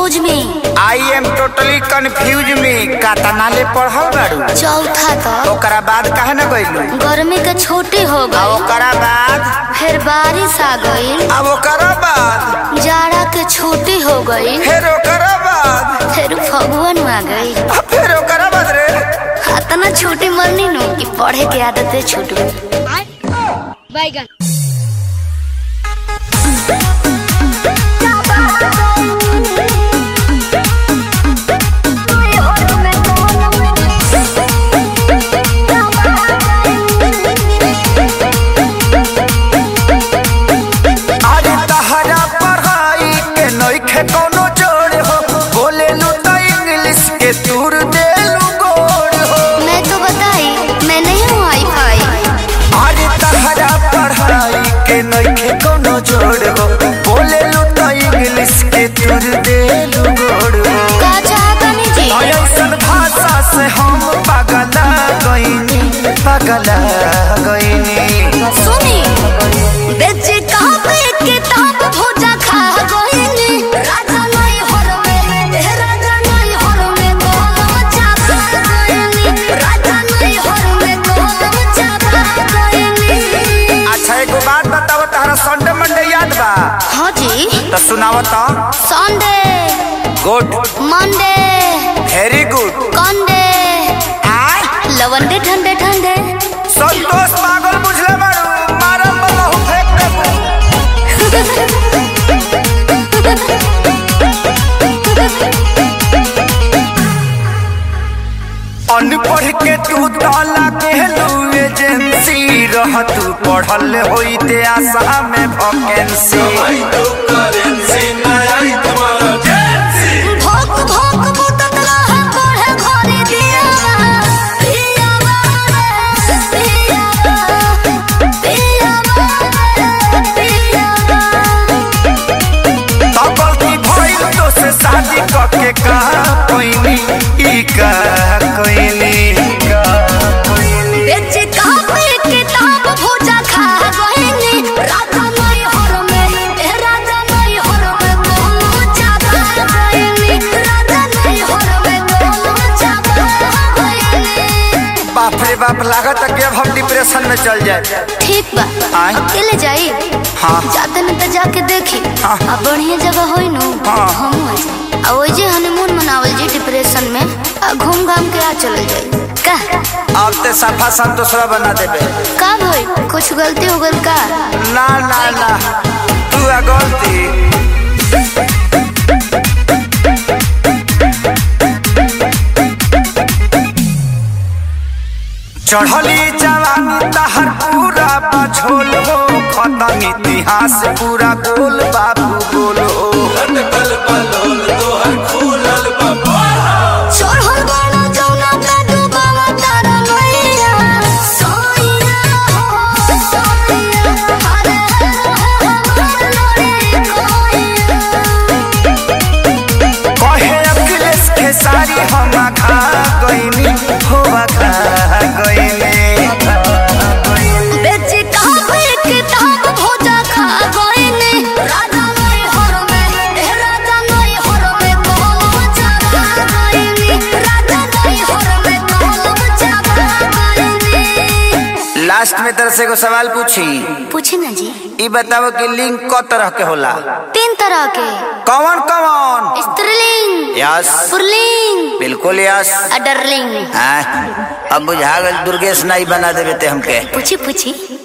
Confuse में I am totally confuse में कातना ले पढ़ल बाड़ू चौथा तक ओकरा बाद काहे न गइलू गर्मी के छुट्टी हो आ गई ओकरा बाद फिर बारिश आ गई अब ओकरा बाद जाड़ा के छुट्टी हो गई फिर ओकरा बाद फिर फगुन आ गई आ फिर ओकरा बाद रे इतना छुट्टी मरनी नु कि पढ़े के आदत छूट गई बैगन अरे तहरा पढ़ाई के नइखे कोनो जोड़ हो बोलेलू त इंग्लिश के तूर देलू गोड़ हो मैं तो बताई मैं नहीं हूँ आई फाई अरे तहरा पढ़ाई के नइखे कोनो जोड़ हो बोलेलू त इंग्लिश के तूर देलू गोड़ हो का चाहता नहीं जी ऐसन भाषा से हम पगला गईनी पगला गईनी सुनी बेच कापे किताब भोजा खा गईनी राजा नहीं हर में हे राजा नहीं हर में गोलम चापा गईनी राजा नहीं हर में गोलम चापा गईनी अच्छा एगो बात बताओ तहरा संडे मंडे याद बा हाँ जी तो सुनाओ तो Sunday good Monday very good कंडे लवंडे ठंडे ठंडे संतोष पागल बुझले बारू मारम बहु फेंक देबू अनपढ़ के तू ताला कहलू एजेंसी रह तू पढ़ल होइते आशा में वैकेंसी भोग भोग बुतत रहे पढ़े घरे दिया पिया बारे पिया पिया बारे पिया तो गलती भइल तो से शादी करके का कोइनी ई का कोइनी का कोइनी बेच कापे किताब भोजा खा गईनी राजा नहीं हर में ए राजा नहीं हर में गोलू चापा गईनी राजा नहीं हर में गोलू चापा गईनी बाप रे बाप लागत है कि अब हम डिप्रेशन में चल जाए ठीक बा आय? अकेले जाई हाँ। जाते न तो जाके देखी हाँ। आ बढ़िया जगह होई नु हाँ। हम आ जाई आ ओई जे हनीमून मनावल जी डिप्रेशन में आ घूम घाम के आ चलल जाई का अब ते सफा संतोषरा बना देबे का भाई कुछ गलती हो गल का ना ना ना तू आ गलती चढ़ली जवानी तहर पूरा पछोल हो खत्म इतिहास पूरा गोल बाबू गोल हो चढ़ल बाड़ा जौना पे डूबावा तारा नैया सोइया हो सोइया अरे हमार लड़ी कोइया कहे अखिलेश के सारी हम खा गईनी हो खा गईनी बेच कापे किताब भोजा खा गईनी राजा नहीं हर में ए राजा नहीं हर में गोलम चापा गईनी राजा नहीं हर में गोलम चापा गईनी लास्ट में तरह से एगो सवाल पूछी पूछे ना जी ई बताओ कि लिंग क तरह के होला तीन तरह के कौन कौन स्त्रीलिंग यस पुरलिंग बिल्कुल यस अडरलिंग हाँ, अब बुझा गल दुर्गेश नाई बना देवे ते हमके पूछी पूछी